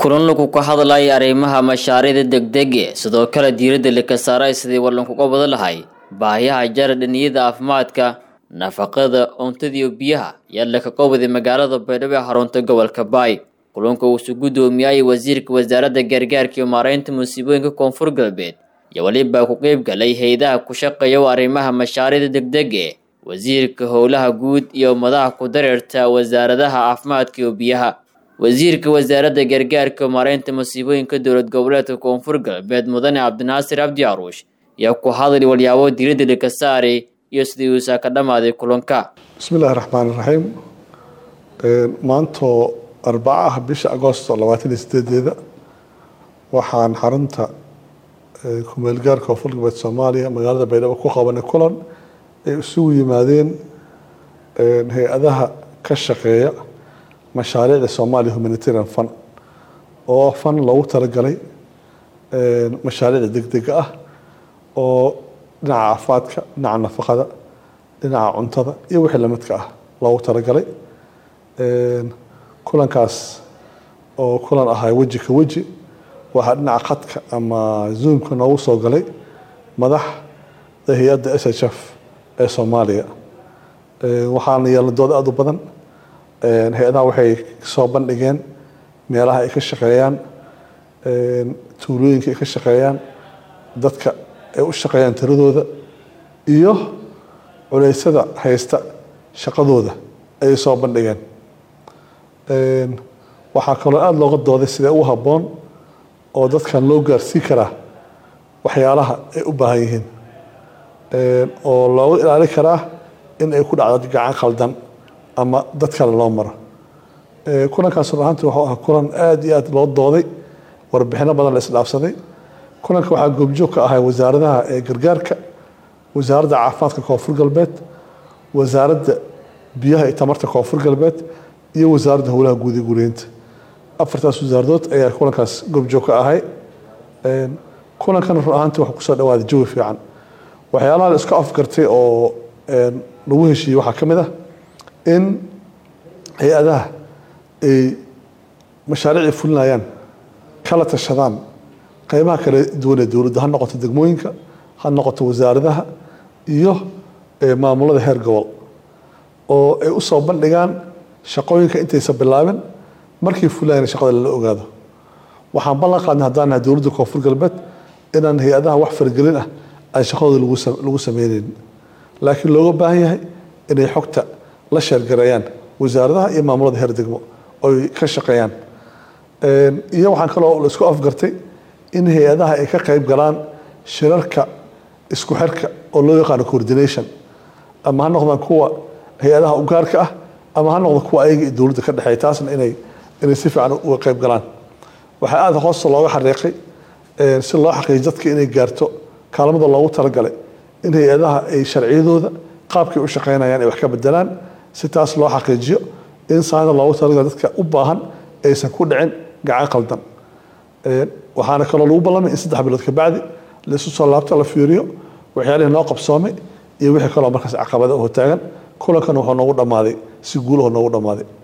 kulan lagu ka hadlaya arrimaha mashaariicda degdege sidoo kale diiradda laka saaray sidii walankuga wada lahay baahiyaha jara dhaniyada caafimaadka nafaqada cuntadiiyo biyaha ayaa laka qowday magaalada baydhabo ee xarunta gobolka baay kulanka uusu guddoomiyay wasiirka wasaaradda gargaarka iyo maareynta musiibooyinka koonfur galbeed iyo weliba ku qeyb galay hay-adaha ku shaqeeya arrimaha mashaariicda degdege wasiirka howlaha guud iyo madaxa ku dareerta wasaaradaha caafimaadka iyo biyaha wasiirka wasaaradda gargaarka maareynta musiibooyinka dowlad goboleedka koonfur galbeed mudane cabdinaasir cabdi caruush ayaa ku hadlay walyaabo diiradda laka saaray iyo sidii uusaa ka dhammaaday kulanka bismi illaahi raxmaan iraxiim maantoo arbaca ah bisha agoosto labaatan iyo sideedeeda waxaan xarunta kumeelgaarka koonfur galbeed soomaaliya magaalada baydhabo ku qabanay kulan ay isugu yimaadeen hay-adaha ka shaqeeya mashaariicda Somali Humanitarian Fund oo fan loogu talagalay mashaariicda degdega ah oo dhinaca caafimaadka dhinaca nafaqada dhinaca cuntada iyo wixii lamidka ah loogu talagalay kulankaas oo kulan ahaa weji ka weji waxaa dhinaca khadka ama zoomka noogu soo galay madaxda hay-adda s h f ee soomaaliya waxaana yeelan dood aada u badan hay-adaha waxay soo bandhigeen meelaha ay ka shaqeeyaan tuulooyinka ay ka shaqeeyaan dadka ay u shaqeeyaan tiradooda iyo culeysada haysta shaqadooda ayay soo bandhigeen waxaa kaloo aada looga dooday sidee ugu habboon oo dadkan loo gaarsii karaa waxyaalaha ay u baahan yihiin oo looga ilaalin karaa in ay ku dhacdo gacan khaldan ama dad kale loo maro kulankaas run ahaantii wuxuu ahaa kulan aada iyo aada loo dooday warbixino badan la isdhaafsaday kulanka waxaa goobjoog ka ahay wasaaradaha ee gargaarka wasaaradda caafimaadka koonfur galbeed wasaaradda biyaha iyo tamarta koonfur galbeed iyo wasaaradda howlaha guud ee guriyeynta afartaas wasaaradood ayaa kulankaas goobjoog ka ahay kulankan run ahaantii wuxuu kusoo dhawaaday jawi fiican waxyaalaha la isku afgartay oo lagu heshiiyey waxaa ka mid ah in hay-adaha ay mashaariicii fulinayaan kala tashadaan qeybaha kala duwan ee dowladda ha noqoto degmooyinka ha noqoto wasaaradaha iyo maamulada heer gobol oo ay usoo bandhigaan shaqooyinka intaysa bilaabin markay fulayaan shaqada lala ogaado waxaan ballan qaadnay haddaan nahay dowladda koonfur galbeed inaan hay-adaha wax faragelin ah aan shaqadooda lagu sameyneynin laakiin looga baahan yahay inay xogta la sheergareeyaan wasaaradaha iyo maamulada heer degmo oy ka shaqeeyaan iyo waxaan kaloo la isku afgartay in hay-adaha ay ka qeyb galaan shirarka isku xirka oo loo yaqaano coordination ama ha noqdaan kuwa hay-adaha ugaarka ah ama ha noqdo kuwa ayaga iyo dowladda ka dhexeeya taasna inay inay si fiican uga qeyb galaan waxaa aada hoosta looga xariiqay si loo xaqiijiyo dadka inay gaarto kaalmada loogu talagalay in hay-adaha ay sharciyadooda qaabkay u shaqeynayaan ay wax ka bedelaan si taas loo xaqiijiyo in saada loogu talagalay dadka u baahan aysan ku dhicin gacan qaldan waxaana kaloo lagu ballamay in saddex bilood kabacdi la isu soo laabto la fiiriyo waxyaalihii noo qabsoomay iyo wixii kaloo markaas caqabada oo taagan kulankan wuxuu noogu dhammaaday si guulaho noogu dhammaaday